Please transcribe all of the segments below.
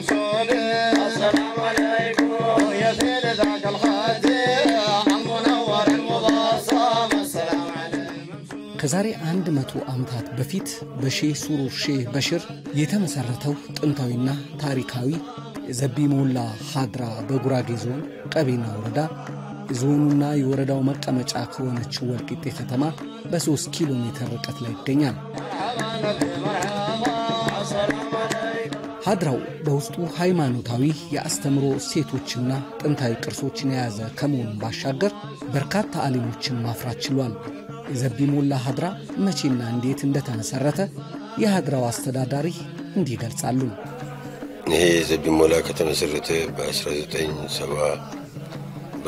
مقصود السلام عليكم يا سيد ذاك الخاتم عم منور المبصم السلام عليكم ከዛሬ አንድ መቶ ዓመታት በፊት በሼህ ሱሩር ሼህ በሽር የተመሠረተው ጥንታዊና ታሪካዊ የዘቢ ሞላ ሀድራ በጉራጌ ዞን ቀቤና ወረዳ የዞኑና የወረዳው መቀመጫ ከሆነችው ወልቂጤ ከተማ በሦስት ኪሎ ሜትር ርቀት ላይ ይገኛል። ሀድራው በውስጡ ሃይማኖታዊ የአስተምሮ እሴቶችና ጥንታዊ ቅርሶችን የያዘ ከመሆኑም ባሻገር በርካታ አሊሞችን ማፍራት ችሏል። የዘቢ ሞላ ሀድራ መቼና እንዴት እንደተመሠረተ የሀድራው አስተዳዳሪ እንዲህ ይገልጻሉ። ይሄ ዘቢ ሞላ ከተመሰረተ በ1970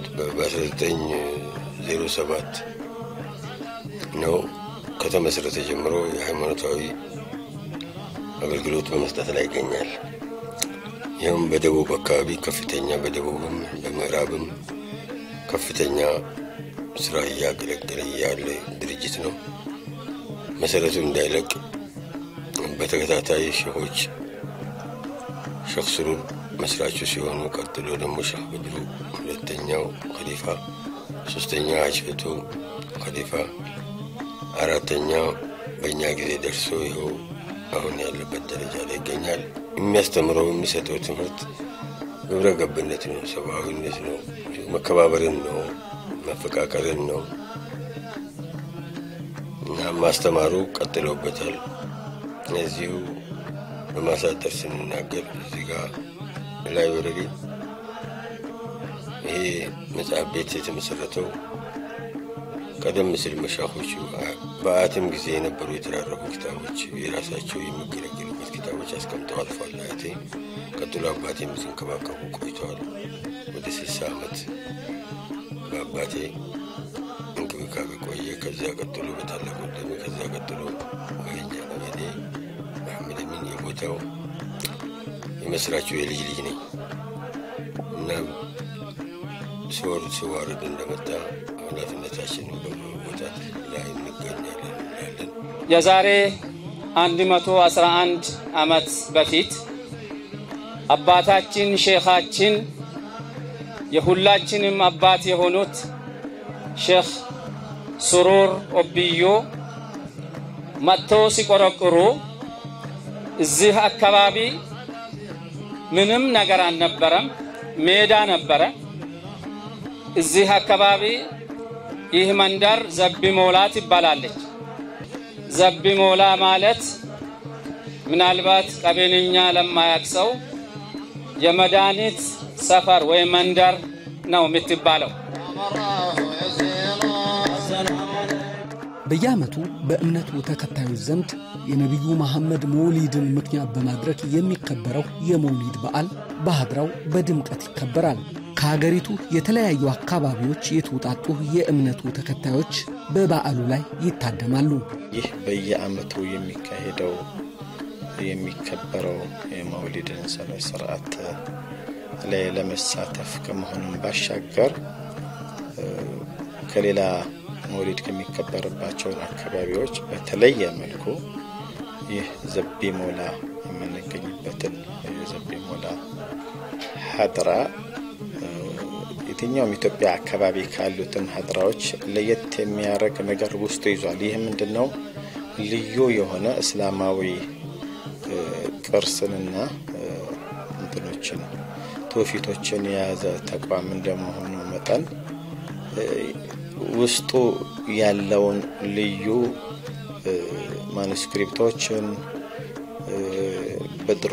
በ1907 ነው። ከተመሰረተ ጀምሮ የሃይማኖታዊ አገልግሎት በመስጠት ላይ ይገኛል። ይህም በደቡብ አካባቢ ከፍተኛ በደቡብም በምዕራብም ከፍተኛ ስራ እያገለገለ ያለ ድርጅት ነው። መሰረቱ እንዳይለቅ በተከታታይ ሼሆች ሼክ ሱሩር መስራቹ ሲሆኑ ቀጥሎ ደግሞ ሼህ በድሩ ሁለተኛው ከሊፋ፣ ሶስተኛ ሀጅ ፈቱ ከሊፋ፣ አራተኛው በእኛ ጊዜ ደርሶ ይኸው አሁን ያለበት ደረጃ ላይ ይገኛል። የሚያስተምረው የሚሰጠው ትምህርት ግብረ ገብነት ነው፣ ሰብአዊነት ነው፣ መከባበርን ነው፣ መፈቃቀርን ነው እና ማስተማሩ ቀጥለውበታል። እዚሁ በማሳጠር ስንናገር እዚህ ጋር ላይብረሪ ይሄ መጽሐፍ ቤት የተመሰረተው ቀደም ሲል መሻኾቹ በአያትም ጊዜ የነበሩ የተራረፉ ኪታቦች የራሳቸው የሚገለገሉበት ኪታቦች አስቀምጠው አልፏል። አያቴ ቀጥሎ አባቴ ሲንከባከቡ ቆይተዋል። ወደ ስልሳ ዓመት በአባቴ እንክብካቤ ቆየ። ከዚያ ቀጥሎ በታላቅ ወንድሜ፣ ከዚያ ቀጥሎ በኛ በኔ መሐመድ አሚን የቦታው የመስራቹ የልጅ ልጅ ነኝ እና ሲወርድ ሲዋረድ እንደመጣ ኃላፊነታችንን በመወጣት ላይ እንገኛለን እንላለን። የዛሬ 111 ዓመት በፊት አባታችን ሼኻችን የሁላችንም አባት የሆኑት ሼኽ ሱሩር ኦብዮ መጥተው ሲቆረቁሩ እዚህ አካባቢ ምንም ነገር አልነበረም፣ ሜዳ ነበረ። እዚህ አካባቢ ይህ መንደር ዘቢ ሞላ ትባላለች። ዘቢ ሞላ ማለት ምናልባት ቀቤንኛ ለማያቅ ሰው የመድኃኒት ሰፈር ወይም መንደር ነው የምትባለው። በየዓመቱ በእምነቱ ተከታዮች ዘንድ የነቢዩ መሐመድ መውሊድን ምክንያት በማድረግ የሚከበረው የመውሊድ በዓል በሀድራው በድምቀት ይከበራል። ከሀገሪቱ የተለያዩ አካባቢዎች የተውጣጡ የእምነቱ ተከታዮች በበዓሉ ላይ ይታደማሉ። ይህ በየዓመቱ የሚካሄደው የሚከበረው የመውሊድን ስነ ስርዓት ላይ ለመሳተፍ ከመሆኑም ባሻገር ከሌላ መውሊድ ከሚከበርባቸውን አካባቢዎች በተለየ መልኩ ይህ ዘቢ ሞላ የምንገኝበትን የዘቢ ሞላ ሀድራ የትኛውም ኢትዮጵያ አካባቢ ካሉትን ሀድራዎች ለየት የሚያደርግ ነገር ውስጡ ይዟል። ይህ ምንድን ነው? ልዩ የሆነ እስላማዊ ቅርስንና እንትኖችን ትውፊቶችን የያዘ ተቋም እንደመሆኑ መጠን ውስጡ ያለውን ልዩ ማኑስክሪፕቶችን በድሮ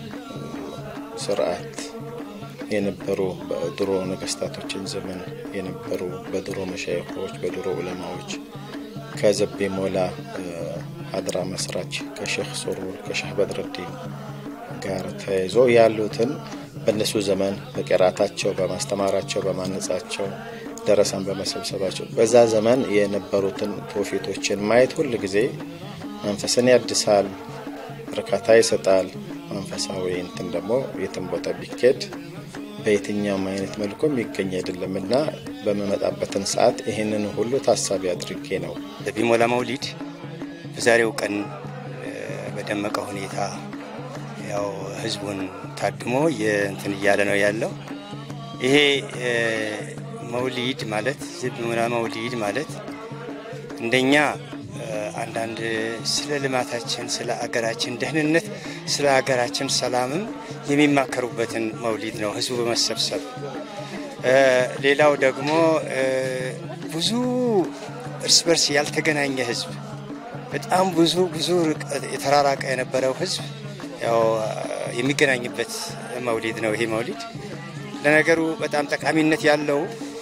ስርዓት የነበሩ በድሮ ነገስታቶችን ዘመን የነበሩ በድሮ መሻይኮች በድሮ ዑለማዎች ከዘቤ ሞላ ሀድራ መስራች ከሼክ ሱሩር ከሼህ በድረዲን ጋር ተያይዞ ያሉትን በእነሱ ዘመን በቅራታቸው በማስተማራቸው በማነጻቸው ደረሳን በመሰብሰባቸው በዛ ዘመን የነበሩትን ትውፊቶችን ማየት ሁል ጊዜ መንፈስን ያድሳል፣ እርካታ ይሰጣል። መንፈሳዊ እንትን ደግሞ የትም ቦታ ቢኬድ በየትኛውም አይነት መልኩ የሚገኝ አይደለም እና በምመጣበትን ሰዓት ይህንን ሁሉ ታሳቢ አድርጌ ነው። ዘቢ ሞላ መውሊድ በዛሬው ቀን በደመቀ ሁኔታ ያው ህዝቡን ታድሞ እንትን እያለ ነው ያለው። ይሄ መውሊድ ማለት ዝብ ሙላ መውሊድ ማለት እንደኛ አንዳንድ ስለ ልማታችን፣ ስለ አገራችን ደህንነት፣ ስለ አገራችን ሰላምም የሚማከሩበትን መውሊድ ነው ህዝቡ በመሰብሰብ ሌላው ደግሞ ብዙ እርስ በርስ ያልተገናኘ ህዝብ በጣም ብዙ ብዙ የተራራቀ የነበረው ህዝብ ያው የሚገናኝበት መውሊድ ነው። ይሄ መውሊድ ለነገሩ በጣም ጠቃሚነት ያለው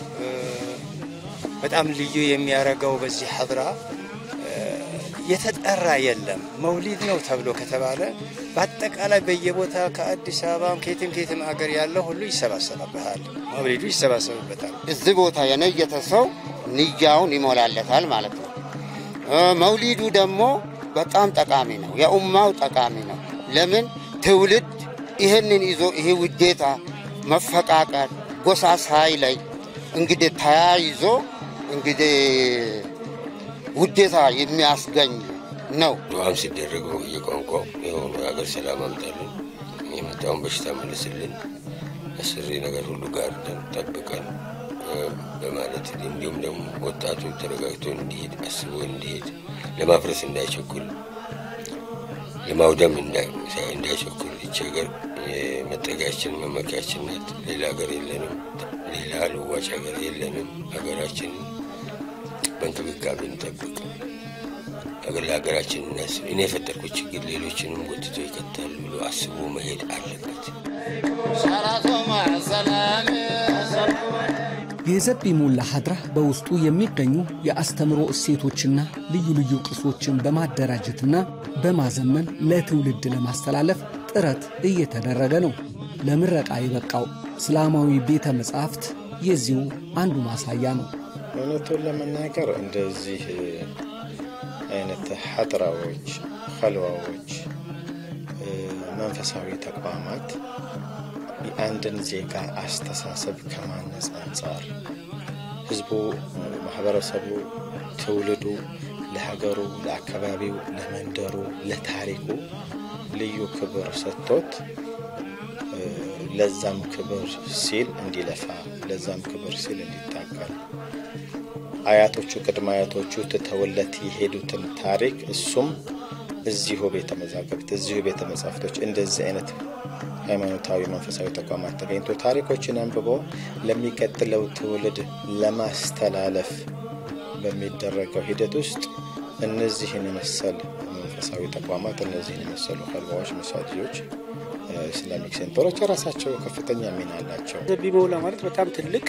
በጣም ልዩ የሚያደርገው በዚህ ሀድራ የተጠራ የለም። መውሊድ ነው ተብሎ ከተባለ በአጠቃላይ በየቦታ ከአዲስ አበባም ከየትም ከየትም አገር ያለው ሁሉ ይሰባሰብበታል። መውሊዱ ይሰባሰብበታል። እዚህ ቦታ የነየተ ሰው ንያውን ይሞላለታል ማለት ነው። መውሊዱ ደግሞ በጣም ጠቃሚ ነው። የኡማው ጠቃሚ ነው። ለምን ትውልድ ይህንን ይዞ ይሄ ውዴታ መፈቃቀር ጎሳ ሳይለይ እንግዲህ ተያይዞ እንግዲህ ውዴታ የሚያስገኝ ነው። ዱዓም ሲደረገው የቋንቋው የሆኑ የሀገር ሰላም አምጣልን፣ የመጣውን በሽታ መልስልን፣ አስሪ ነገር ሁሉ ጋርደን ጠብቀን በማለት እንዲሁም ደግሞ ወጣቱ ተረጋግቶ እንዲሄድ አስቦ እንዲሄድ ለማፍረስ እንዳይቸኩል ለማውደም እንዳይቸኩል ይቺ ሀገር መጠጊያችን መመኪያችን ናት። ሌላ ሀገር የለንም። ሌላ ልዋጭ ሀገር የለንም። ሀገራችንን በእንክብካቤ እንጠብቅ። ሀገር ለሀገራችን እናስብ። እኔ የፈጠርኩት ችግር ሌሎችንም ጎትቶ ይከታል ብሎ አስቦ መሄድ አለበት። የዘቢ ሞላ ሀድራ በውስጡ የሚገኙ የአስተምሮ እሴቶችና ልዩ ልዩ ቅርሶችን በማደራጀትና በማዘመን ለትውልድ ለማስተላለፍ ጥረት እየተደረገ ነው። ለምረቃ የበቃው እስላማዊ ቤተ መጻሕፍት የዚሁ አንዱ ማሳያ ነው። እውነቱን ለመናገር እንደዚህ አይነት ሀድራዎች፣ ኸልዋዎች፣ መንፈሳዊ ተቋማት የአንድን ዜጋ አስተሳሰብ ከማነጽ አንጻር ህዝቡ፣ ማህበረሰቡ፣ ትውልዱ ለሀገሩ፣ ለአካባቢው፣ ለመንደሩ፣ ለታሪኩ ልዩ ክብር ሰጥቶት ለዛም ክብር ሲል እንዲለፋ ለዛም ክብር ሲል እንዲታገል አያቶቹ ቅድመ አያቶቹ ትተውለት የሄዱትን ታሪክ እሱም እዚሁ ቤተ መዛግብት እዚሁ ቤተ መጻሕፍቶች እንደዚህ አይነት ሃይማኖታዊ መንፈሳዊ ተቋማት ተገኝቶ ታሪኮችን አንብቦ ለሚቀጥለው ትውልድ ለማስተላለፍ በሚደረገው ሂደት ውስጥ እነዚህን የመሰል መንፈሳዊ ተቋማት እነዚህን የመሰሉ ኸልዋዎች፣ መሳጅዶች፣ ኢስላሚክ ሴንተሮች የራሳቸው ከፍተኛ ሚና አላቸው። ዘቢ መውላ ማለት በጣም ትልቅ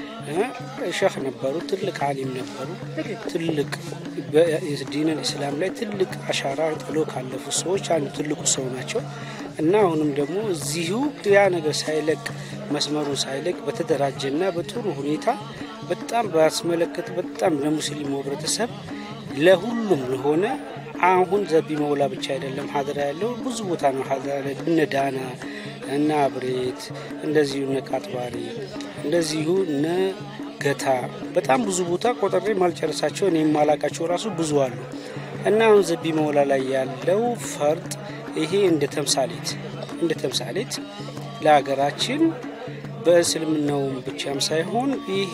ሸህ ነበሩ። ትልቅ አሊም ነበሩ። ትልቅ ዲንን እስላም ላይ ትልቅ አሻራ ጥሎ ካለፉ ሰዎች አንዱ ትልቁ ሰው ናቸው እና አሁንም ደግሞ እዚሁ ያ ነገር ሳይለቅ መስመሩን ሳይለቅ በተደራጀና በጥሩ ሁኔታ በጣም ባስመለከት በጣም ለሙስሊሙ ህብረተሰብ ለሁሉም ለሆነ አሁን ዘቢ መውላ ብቻ አይደለም ሀድራ ያለው ብዙ ቦታ ነው። ሀድራ ላይ እነ ዳና እነ አብሬት እንደዚሁ እነ ቃጥባሪ እንደዚሁ እነ ገታ በጣም ብዙ ቦታ ቆጥሬ ማልጨረሳቸው እኔ የማላቃቸው ራሱ ብዙ አሉ እና አሁን ዘቢ መውላ ላይ ያለው ፈርጥ ይሄ እንደ ተምሳሌት እንደ ተምሳሌት ለሀገራችን በእስልምናውም ብቻም ሳይሆን ይሄ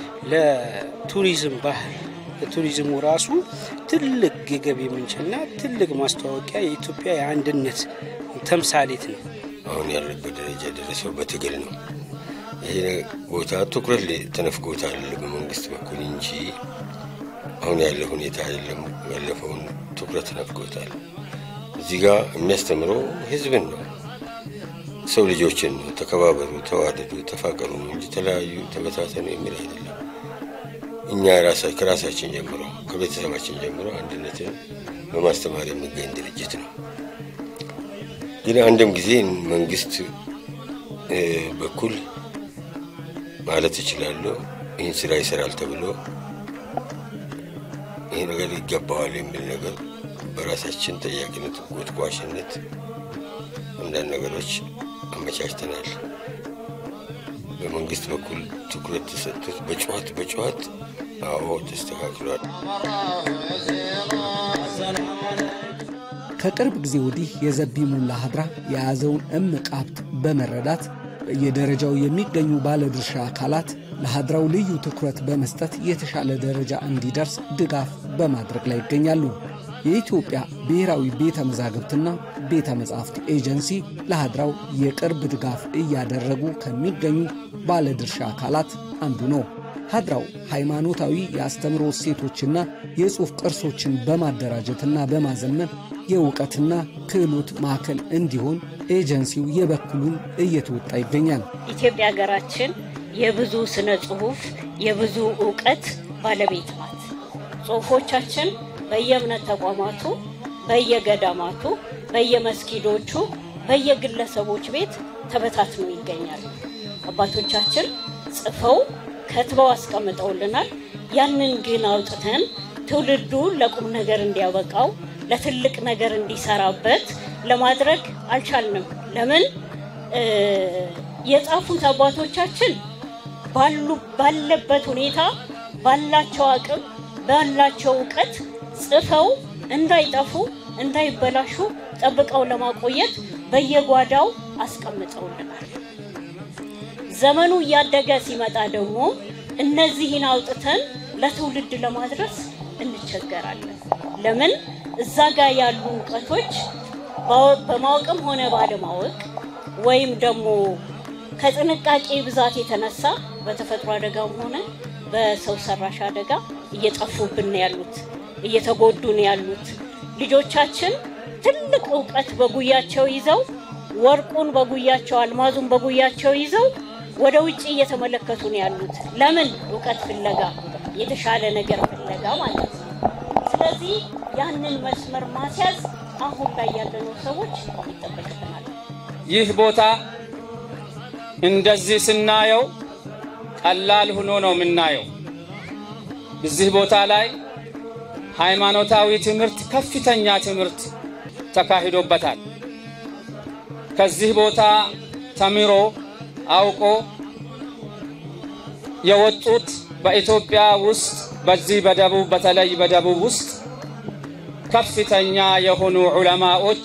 ለቱሪዝም ባህል ለቱሪዝሙ ራሱ ትልቅ የገቢ ምንጭና ትልቅ ማስተዋወቂያ የኢትዮጵያ የአንድነት ተምሳሌት ነው። አሁን ያለበት ደረጃ የደረሰው በትግል ነው። ይሄ ቦታ ትኩረት ተነፍጎታል በመንግስት በኩል እንጂ አሁን ያለ ሁኔታ አይደለም። ያለፈውን ትኩረት ተነፍጎታል። እዚህ ጋር የሚያስተምረው ህዝብን ነው፣ ሰው ልጆችን ነው። ተከባበሩ፣ ተዋደዱ፣ ተፋቀሩ ነው እንጂ ተለያዩ፣ ተበታተኑ የሚል አይደለም። እኛ ከራሳችን ጀምሮ ከቤተሰባችን ጀምሮ አንድነትን በማስተማር የሚገኝ ድርጅት ነው። ግን አንድም ጊዜ መንግስት በኩል ማለት እችላለሁ ይህን ስራ ይሰራል ተብሎ ይህ ነገር ይገባዋል የሚል ነገር በራሳችን ጠያቂነት፣ ጎትጓሽነት አንዳንድ ነገሮች አመቻችተናል። በመንግስት በኩል ትኩረት ተሰጥቶት በጨዋት በጨዋት አዎ ተስተካክሏል። ከቅርብ ጊዜ ወዲህ የዘቢ ሙላ ሀድራ የያዘውን እምቅ ሀብት በመረዳት በየደረጃው የሚገኙ ባለድርሻ አካላት ለሀድራው ልዩ ትኩረት በመስጠት የተሻለ ደረጃ እንዲደርስ ድጋፍ በማድረግ ላይ ይገኛሉ። የኢትዮጵያ ብሔራዊ ቤተ መዛግብትና ቤተ መጻሕፍት ኤጀንሲ ለሀድራው የቅርብ ድጋፍ እያደረጉ ከሚገኙ ባለድርሻ አካላት አንዱ ነው። ሀድራው ሃይማኖታዊ የአስተምሮ እሴቶችና የጽሑፍ ቅርሶችን በማደራጀትና በማዘመን የእውቀትና ክህሎት ማዕከል እንዲሆን ኤጀንሲው የበኩሉን እየተወጣ ይገኛል። ኢትዮጵያ ሀገራችን የብዙ ስነ ጽሁፍ የብዙ እውቀት ባለቤት ናት። ጽሁፎቻችን በየእምነት ተቋማቱ፣ በየገዳማቱ፣ በየመስጊዶቹ፣ በየግለሰቦች ቤት ተበታትኖ ይገኛል። አባቶቻችን ጽፈው ከትበው አስቀምጠውልናል። ያንን ግን አውጥተን ትውልዱ ለቁም ነገር እንዲያበቃው ለትልቅ ነገር እንዲሰራበት ለማድረግ አልቻልንም። ለምን? የጻፉት አባቶቻችን ባሉ ባለበት ሁኔታ ባላቸው አቅም ባላቸው እውቀት ጽፈው እንዳይጠፉ እንዳይበላሹ ጠብቀው ለማቆየት በየጓዳው አስቀምጠውልናል። ዘመኑ እያደገ ሲመጣ ደግሞ እነዚህን አውጥተን ለትውልድ ለማድረስ እንቸገራለን። ለምን? እዛ ጋር ያሉ እውቀቶች በማወቅም ሆነ ባለማወቅ ወይም ደግሞ ከጥንቃቄ ብዛት የተነሳ በተፈጥሮ አደጋም ሆነ በሰው ሰራሽ አደጋ እየጠፉብን ነው ያሉት፣ እየተጎዱ ነው ያሉት። ልጆቻችን ትልቅ እውቀት በጉያቸው ይዘው ወርቁን በጉያቸው አልማዙን በጉያቸው ይዘው ወደ ውጭ እየተመለከቱ ነው ያሉት። ለምን? እውቀት ፍለጋ፣ የተሻለ ነገር ፍለጋ ማለት ነው። ስለዚህ ያንን መስመር ማስያዝ አሁን ላይ ያለነው ሰዎች ይጠበቅብናል። ይህ ቦታ እንደዚህ ስናየው ቀላል ሆኖ ነው የምናየው። እዚህ ቦታ ላይ ሃይማኖታዊ ትምህርት፣ ከፍተኛ ትምህርት ተካሂዶበታል። ከዚህ ቦታ ተምሮ አውቆ የወጡት በኢትዮጵያ ውስጥ በዚህ በደቡብ በተለይ በደቡብ ውስጥ ከፍተኛ የሆኑ ዑለማዎች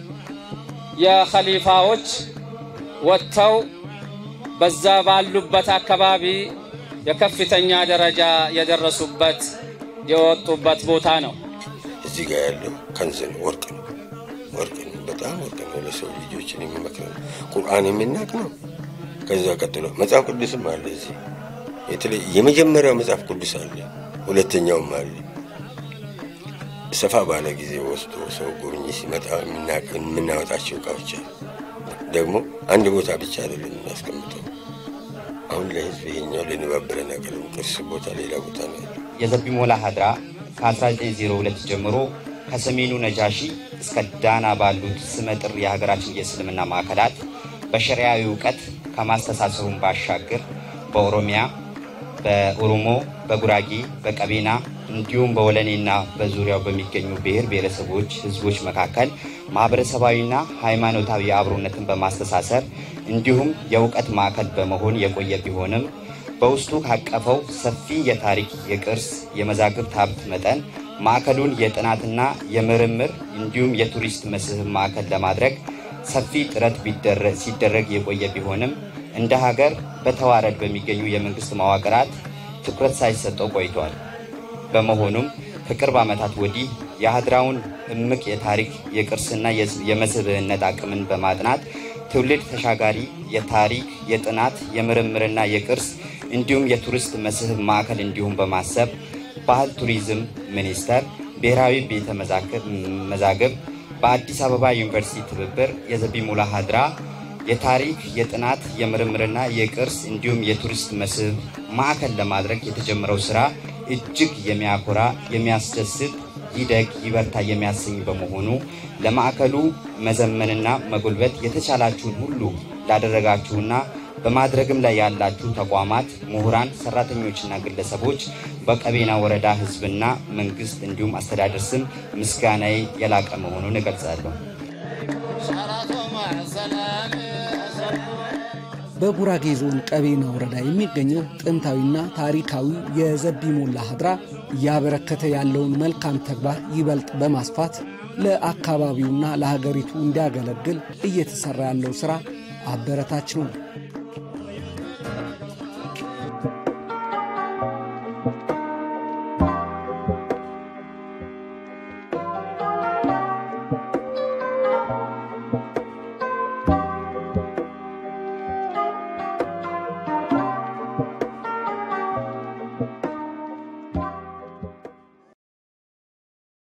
የኸሊፋዎች ወጥተው በዛ ባሉበት አካባቢ የከፍተኛ ደረጃ የደረሱበት የወጡበት ቦታ ነው። እዚህ ጋር ያለው ከንዝ ነው፣ ወርቅ ነው፣ ወርቅ ነው፣ በጣም ወርቅ ነው። ለሰው ልጆችን የሚመክር ነው። ቁርአን የሚናቅ ነው። ከዛ ቀጥሎ መጽሐፍ ቅዱስም አለ። እዚህ የተለይ የመጀመሪያው መጽሐፍ ቅዱስ አለ፣ ሁለተኛውም አለ። ሰፋ ባለ ጊዜ ወስዶ ሰው ጎብኝ ሲመጣ የምናወጣቸው እቃዎች አሉ። ደግሞ አንድ ቦታ ብቻ አይደለም የምናስቀምጠው። አሁን ለህዝብ ይሄኛው ልንባበረን ያቀርብ ቅርስ ቦታ ሌላ ቦታ ነው ያለው። የዘቢ ሞላ ሀድራ ከ1902 ጀምሮ ከሰሜኑ ነጃሺ እስከ ዳና ባሉት ስመጥር የሀገራችን የእስልምና ማዕከላት በሸሪያዊ እውቀት ከማስተሳሰሩን ባሻገር በኦሮሚያ፣ በኦሮሞ፣ በጉራጌ፣ በቀቤና እንዲሁም በወለኔና በዙሪያው በሚገኙ ብሔር ብሔረሰቦች ህዝቦች መካከል ማህበረሰባዊና ሃይማኖታዊ አብሮነትን በማስተሳሰር እንዲሁም የእውቀት ማዕከል በመሆን የቆየ ቢሆንም በውስጡ ካቀፈው ሰፊ የታሪክ፣ የቅርስ፣ የመዛግብት ሀብት መጠን ማዕከሉን የጥናትና የምርምር እንዲሁም የቱሪስት መስህብ ማዕከል ለማድረግ ሰፊ ጥረት ሲደረግ የቆየ ቢሆንም እንደ ሀገር በተዋረድ በሚገኙ የመንግስት መዋቅራት ትኩረት ሳይሰጠው ቆይቷል። በመሆኑም ከቅርብ ዓመታት ወዲህ የሀድራውን እምቅ የታሪክ የቅርስና የመስህብነት አቅምን በማጥናት ትውልድ ተሻጋሪ የታሪክ የጥናት የምርምርና የቅርስ እንዲሁም የቱሪስት መስህብ ማዕከል እንዲሁም በማሰብ ባህል ቱሪዝም ሚኒስቴር፣ ብሔራዊ ቤተ መዛግብት በአዲስ አበባ ዩኒቨርሲቲ ትብብር የዘቢ ሙላ ሀድራ የታሪክ የጥናት የምርምርና የቅርስ እንዲሁም የቱሪስት መስህብ ማዕከል ለማድረግ የተጀመረው ስራ እጅግ የሚያኮራ የሚያስደስት ይደግ ይበርታ የሚያሰኝ በመሆኑ ለማዕከሉ መዘመንና መጎልበት የተቻላችሁን ሁሉ ላደረጋችሁና በማድረግም ላይ ያላችሁ ተቋማት፣ ምሁራን፣ ሰራተኞችና ግለሰቦች በቀቤና ወረዳ ህዝብና መንግስት እንዲሁም አስተዳደር ስም ምስጋናዬ የላቀ መሆኑን እገልጻለሁ። በጉራጌ ዞን ቀቤና ወረዳ የሚገኘው ጥንታዊና ታሪካዊ የዘቢ ሞላ ሀድራ እያበረከተ ያለውን መልካም ተግባር ይበልጥ በማስፋት ለአካባቢውና ለሀገሪቱ እንዲያገለግል እየተሰራ ያለው ሥራ አበረታች ነው።